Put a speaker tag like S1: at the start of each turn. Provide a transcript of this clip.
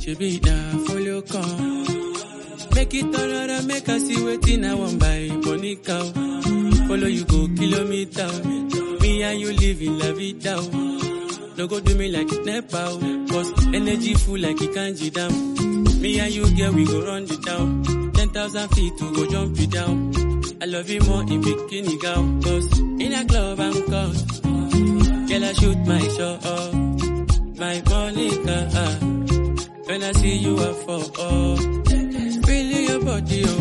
S1: Shebi na follow come. Make it all right, make I see wetin I want buy Monica. Follow you go kilometer. Me and you live in la vida. No go do me like it nepa. Cause energy full like it can't down. Me and you girl we go run it down. Ten thousand feet to go jump it down. I love you more in bikini gown. Cause in a club I'm caught. Girl I shoot my shot. My Monica. When I see you I fall. Really your body, oh